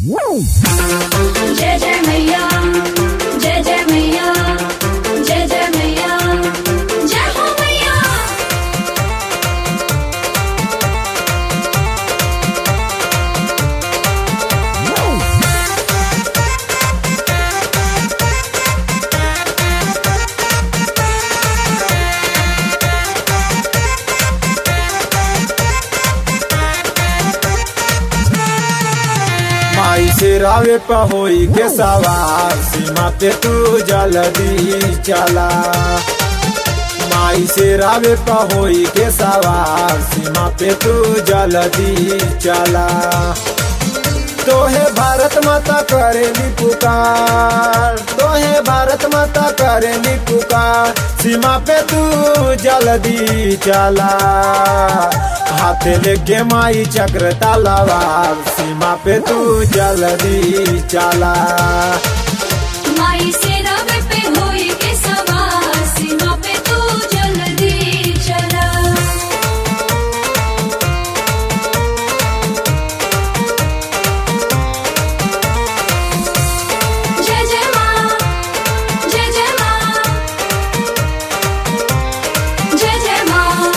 जय जय मैया जय जय मैया जय जय मैया जय हो मैया माई से रावे पहोई के सवार सीमा पे तू जल्दी चला माई से रावे पहोई के सवार सीमा पे तू जल्दी चला तोहे भारत माता करेली पुकार तोहे भारत माता करेली पुकार सीमा पे तू जल्दी चला हाथ लेके माई चक्र तलवार सीमा पे तू जल्दी चला माई से रवे पे होई के सवार सीमा पे तू जल्दी चला जय जय माँ जय जय माँ जय जय माँ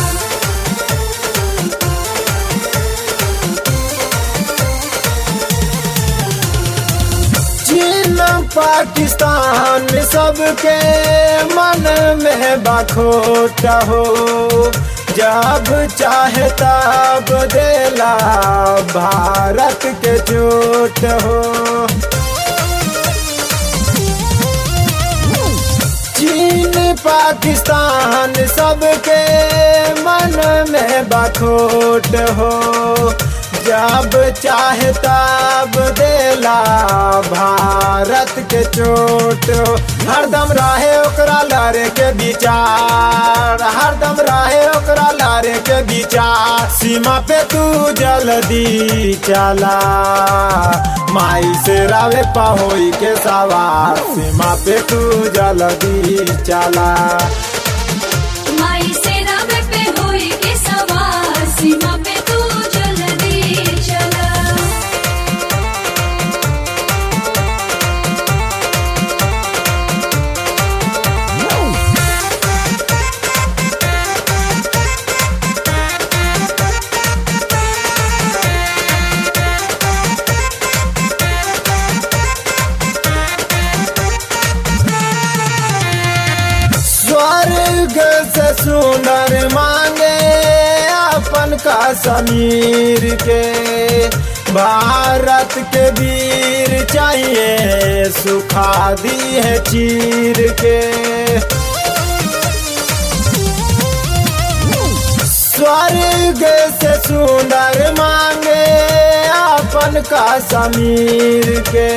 चीन पाकिस्तान सबके मन में बखोट हो जब चाहे तब देला भारत के चोट हो चीन पाकिस्तान सबके मन में बखोट हो जब चाहे तब देला भारत के चोट हो हरदम रहे ओकरा लड़े के विचार हरदम रहे ओकरा लड़े के विचार सीमा पे तू जल्दी चला माई से रावे पहोई के सवार सीमा पे तू जल्दी चला माई से रवे पे होई के सवार सीमा पे तू जल्दी चला स्वर्ग से सुंदर मांगे अपन का समीर के भारत के वीर चाहिए सुखा दी है चीर के स्वर्ग से सुंदर मांगे अपन का समीर के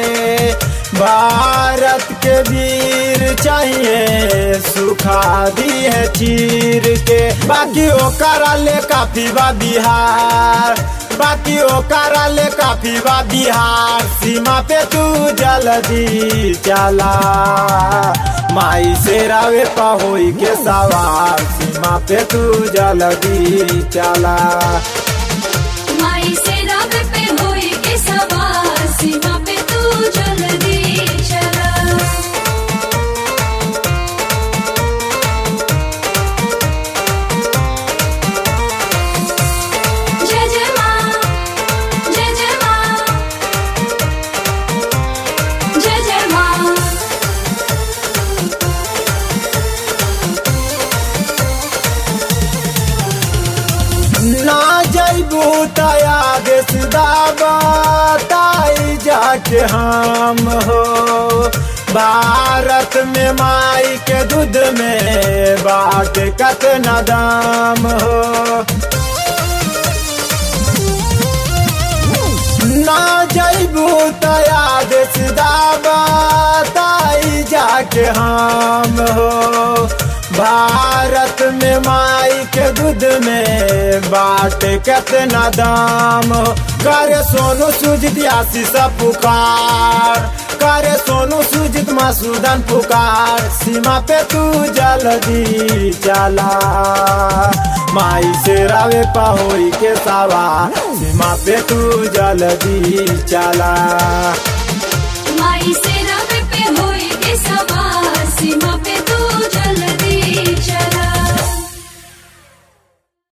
भारत के वीर चाहिए सुखा दी है चीर के बाकी ओकरा ले काफी बा बिहार बाकी ओकरा ले काफी बा बिहार सीमा पे तू जल्दी चला माई से रावे पहोई के सवार सीमा पे तू जल्दी चला माई से रवे पे होई के सवार सीमा पे तू जल्दी चला जय जय माँ जय जय माँ जय जय माँ ना जैबू तया देश दाबा ताई जाके हम हो भारत में माई के दूध में बाट कतना दाम हो ना जैबू तया देश दाबा ताई जाके हम हो भारत में माई के दूध में बाट कितना दाम हो करे सोनू सुजित आशीष पुकार करे सोनू सुजित मासूदन पुकार सीमा पे तू जल्दी चला माई से रावे पहोई के सावा सीमा पे तू जल्दी चला माई से रब पे होई के सवार सीमा पे